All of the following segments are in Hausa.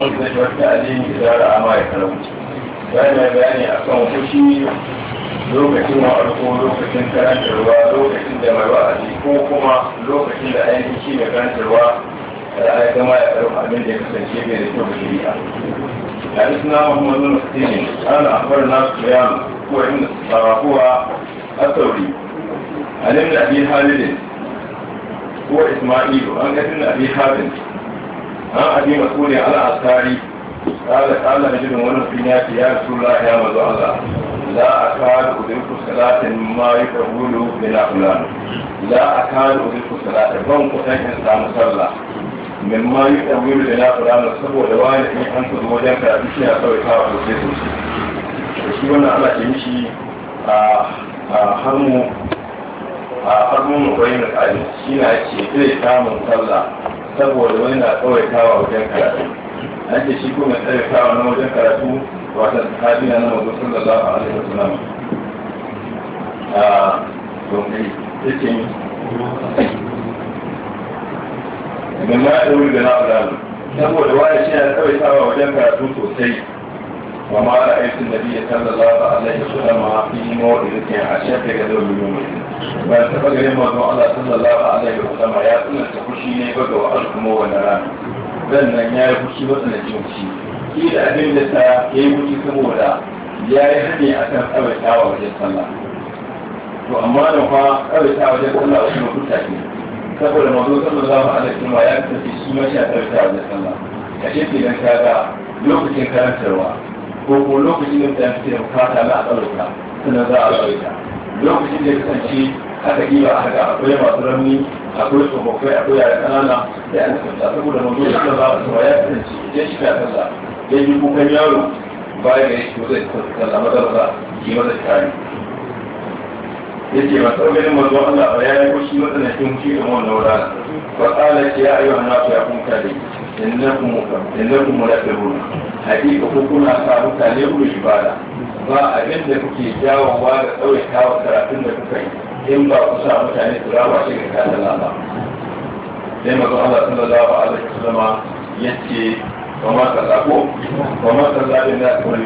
zai wata alini idara amma ya karamu bayan mai bayani a kan fushi lokacin wa'arko lokacin karantarwa lokacin da mai wa'azi ko kuma lokacin da ainihin shi mai karantarwa da ya gama ya karfi abin da ya kasance bai da kyau da shari'a حدثنا محمد بن حسين قال اخبرنا سفيان هو ابن هو الثوري عن ابن ابي خالد هو اسماعيل عن ابن ابي خالد عن ابي مسعود على الانصاري قال قال رجل من الدنيا يا رسول الله يا مزو الله لا اكاد ادرك صلاه ما يقول بلا فلان لا اكاد ادرك صلاه بان كتن سامو صلاه min ma yi ɗauyi da na fulani saboda wani in an kudu wajen karatu shi na kawai kawo sosai sosai da shi wannan ana ce mishi a harmu a harmu makwai na ƙari shi na ce zai samun sallah saboda wani na kawai kawo wajen karatu an ce shi ko mai tsare kawo na wajen karatu wata sahabi na nan wajen sallallahu alaihi wasallam a domin ya ce min ma da wuri da na fulani saboda wani shi na kawai sawa wajen karatu sosai wa ma da aikin da biya sallallahu alaihi wa sallam a fi mawadi a shafe ga dawo miliyon ba ta taɓa ganin mazan Allah sallallahu alaihi wa sallam ya tsananta fushi ne ba ga wa'al kuma wani rana dan nan ya yi fushi ba tsanancin fushi shi da abin da ta ya yi fushi saboda ya yi hane a kan tsawaitawa wajen sallah to amma da fa tsawaitawa wajen sallah wasu lokuta ne saboda mazo sallallahu alaihi wasallam ya kasance shi ma sha tarta wajen sallah a shi ke dan kaga lokacin karantarwa ko ko lokacin da mutane suke bukata na a tsarauta sannan za a tsarauta lokacin da ya kasance aka yi ba haka akwai masu ramni akwai tsofaffai akwai yara ƙanana da an kasance saboda mazo sallallahu alaihi wasallam ya kasance idan shi ka sallah ya ji kukan yaro baya da ya shi zai sallah mazarsa yi masa kare yace ba sau ganin mazo Allah ba ya yi kushi matsanancin shi da wannan wurare fa qala ya ayyuha an-nasu ya kun kare innakum innakum mulakkabun hakika ko kuna sa mutane ku ibada ba abin da kuke jawowa da tsawaitawa karatun da kuka yi in ba ku sa mutane su raba shi ga kasan Allah sai mazo Allah sallallahu alaihi wasallam yace wa ma kallako wa ma kallabin da kullu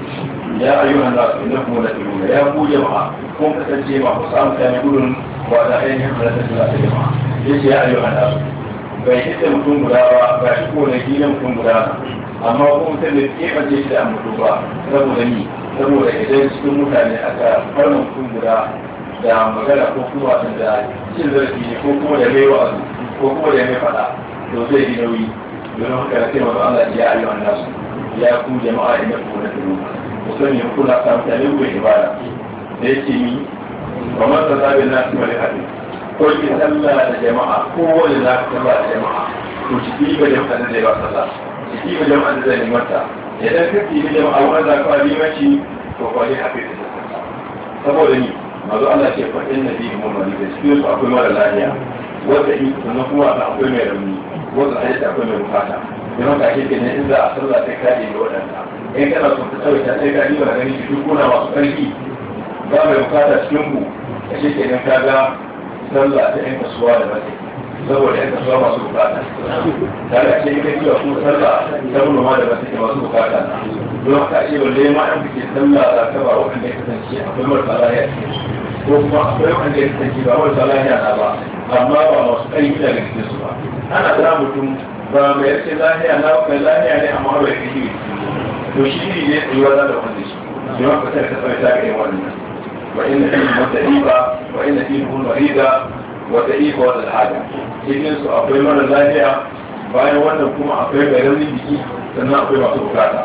ya ayyuhan nasu innakum mulakkabun ya ku jama'a kun kasance ma ku samu tani gudun ba da ainihin halittar da ta jama'a ya ce ya ayyuhan nasu bai hita mutum guda ba ga shi ko da gina mutum guda na amma ko mutum da ke bace shi da mutu ba saboda ni saboda idan cikin mutane aka farma mutum guda da magana ko kuma da cin zarafi ne ko kuma da mai wa'azu ko kuma da mai faɗa to zai yi nauyi don haka da sai mazu Allah ya ayyuhan nasu ya ku jama'a inda ku na turu musamman kuna samu tare ku ibada da yake ni ba man ta zaɓi na su mali haɗin ko ki sallah da jama'a ko wani za ka sallah da jama'a to ciki ba jama'a da zai ba sallah ciki ba jama'a da zai limanta idan ka ci jama'a wani za ka limanci to kwali haɗe da sallah saboda ni mazu Allah ce faɗin na biyu mun wani da cikin su akwai mara lafiya wanda in sannan kuma da akwai mai rauni wanda a yadda akwai mai bukata don haka ake kenan in za a sallah sai ka ɗaya waɗanda in kana son ka tsawaita sai ka ɗiba ganin shi duk kuna masu ƙarfi ba mai bukata cikin ku a shi kenan ka ga sallah ta yan kasuwa da mace saboda yan kasuwa masu bukata ta da ce ita kiwa kuma sallah ta manoma da mace masu bukata don haka ce balle ma an fice sallah za ka ba wanda ya kasance akwai marasa lahiya ko kuma akwai wanda ya kasance ba marasa lahiya na ba amma ba masu ƙarfi daga cikin su ba ana sa mutum ba mai yarce lahiya na mai lahiya ne amma bai kai to shi ne tsayuwa za da wanda shi shi ma fitar ta tsawaita ga yin wannan وإن فيه متعيبة وإن فيه مريضة وتعيبة والحاجة cikin su akwai mara lafiya bayan wannan kuma akwai mai raunin jiki sannan akwai masu bukata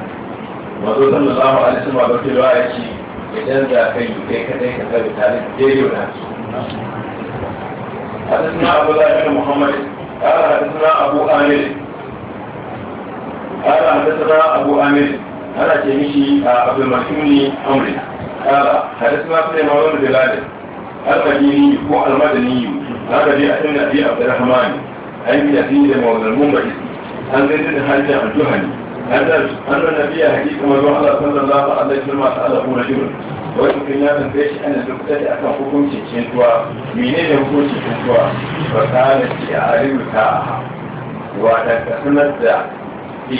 mazo sallallahu alaihi wasallam da ke rawa yace idan da kai kai kadai ka tabi tare da daidai da su حدثنا أبو الله بن محمد قال حدثنا أبو آمر قال حدثنا أبو آمر أنا تمشي عبد المكيم أمري قال حدثنا سليمان بن بلال المديني هو المدني هذا في أسن أبي عبد الرحمن عن يزيد مولى المنبعث عن زيد بن حاجة الجهني أن النبي حديث ما صلى الله عليه وسلم سأله رجل wai mutum ya tambaye shi ana duk da akan hukuncin cintuwa menene hukuncin cintuwa ba ta da ce a rubuta a wata ka sanar da